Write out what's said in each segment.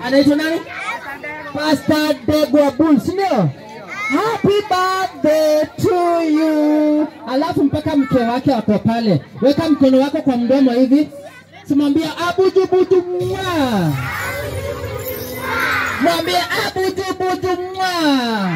anaitwa nani? Pastor Degwa Bull, si ndio? Happy birthday to you. Alafu mpaka mke wake wako pale, weka mkono wako kwa mdomo hivi, simwambia abujubuju mwa, mwambie abujubuju mwa.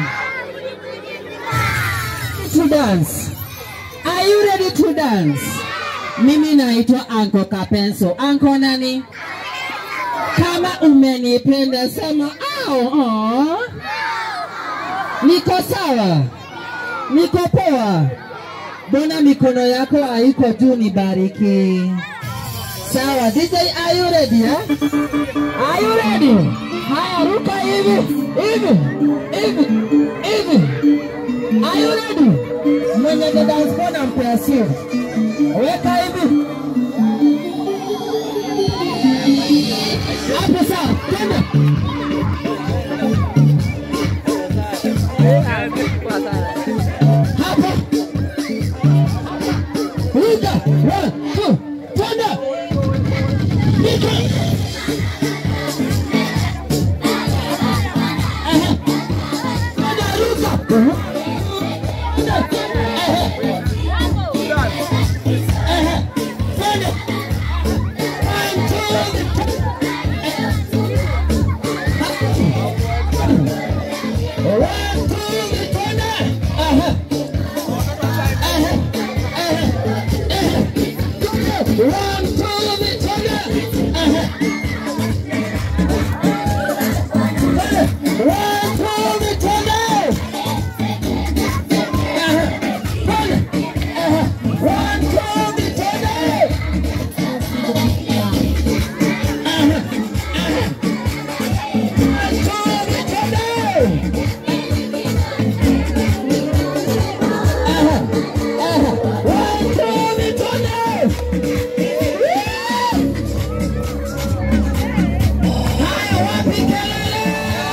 To dance. Are you ready to dance? Mimi naitwa Anko Kapenso. Anko nani? Kama umenipenda sema au. Oh. Niko sawa, niko poa. Mbona mikono yako haiko juu? Nibariki. Sawa, DJ, are you ready? Eh? Are you ready? Haya, ruka hivi hivi hivi hivi. Are you ready? Mwenye the dance floor nampea simu. Weka hivi hapo, sawa, twende. Hapo. Ruka, one, two, twende. Nika. Aha. Twende, ruka. Twende. Aha. Aha. Twende. One, two, One, two, twende. Aha. Aha. Aha. Aha. Twende. One, two, twende. Aha. Twende. One, two, twende. Aha. Twende. Aha. One, two, twende. Aha. Aha. One, two, twende. Aha. Aha. One, two, twende. Haya, wapi kelele?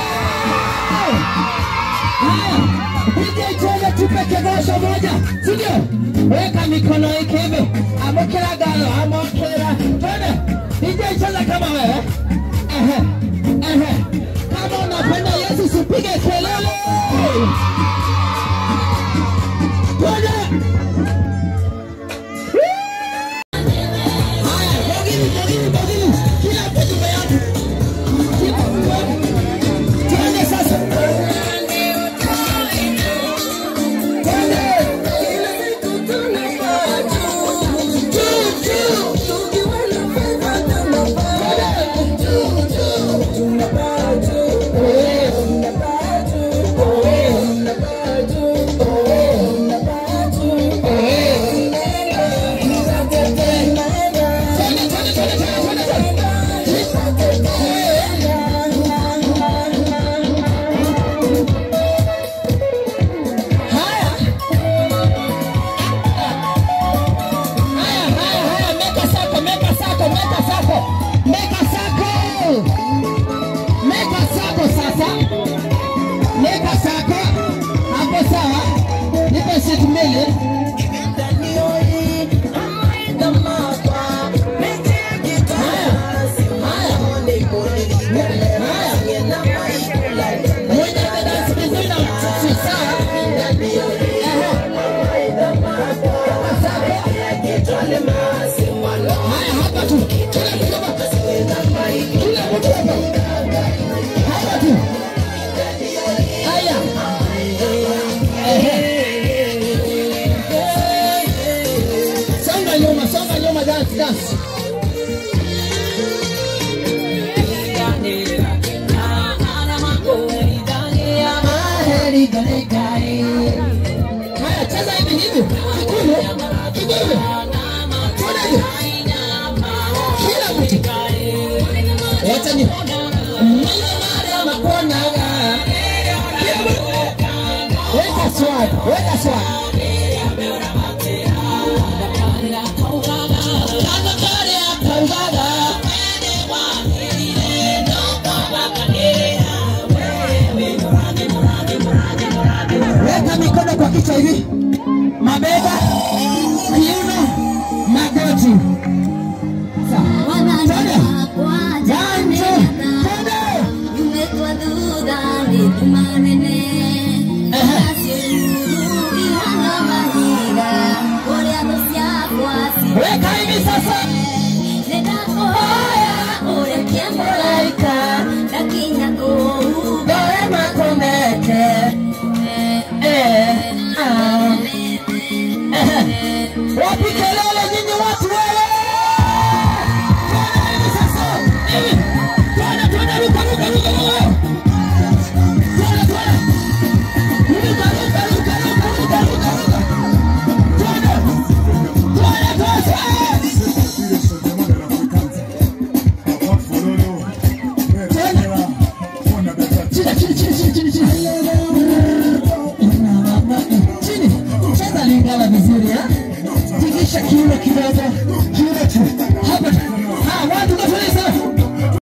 Haya, DJ cheza tupe kegosho moja, si ndio? Weka mikono yake hivi, amokera galo, amokera. Twende. DJ cheza kama wewe. Ehe. Ehe. Kama unapenda Yesu sipige kelele. Twende. Haya, bogini, bogini, bogini. Kila mtu nyuma yake. Kila mtu. Twende sasa. Haya. Haya, haya, haya, meka sako, meka sako, meka sako. Meka sako. Meka sako sasa. Meka sako. Hapo sawa. Nipe shit mbili. Haya. Haya. Haya. Mwenye dance vizuri na mchuchu, sawa? Ehe. Haya, hapa tu. Kila mtu hapa. Kila mtu hapa. Hapa tu. Haya. Ehe. Songa nyuma, songa nyuma, dance, dance. Maheri gani gani. Haya, cheza hivi hivi. Kikuyu, kikuyu. Twende hivi. Kila mtu. Wacha ni. Mwana mara makonaga. Weka swag, weka swag. Kaka kare akaugaga. Weka mikono kwa kichwa hivi, mabega, kiuno, magoti. Sawa. Twende. One, two, twende. Eh.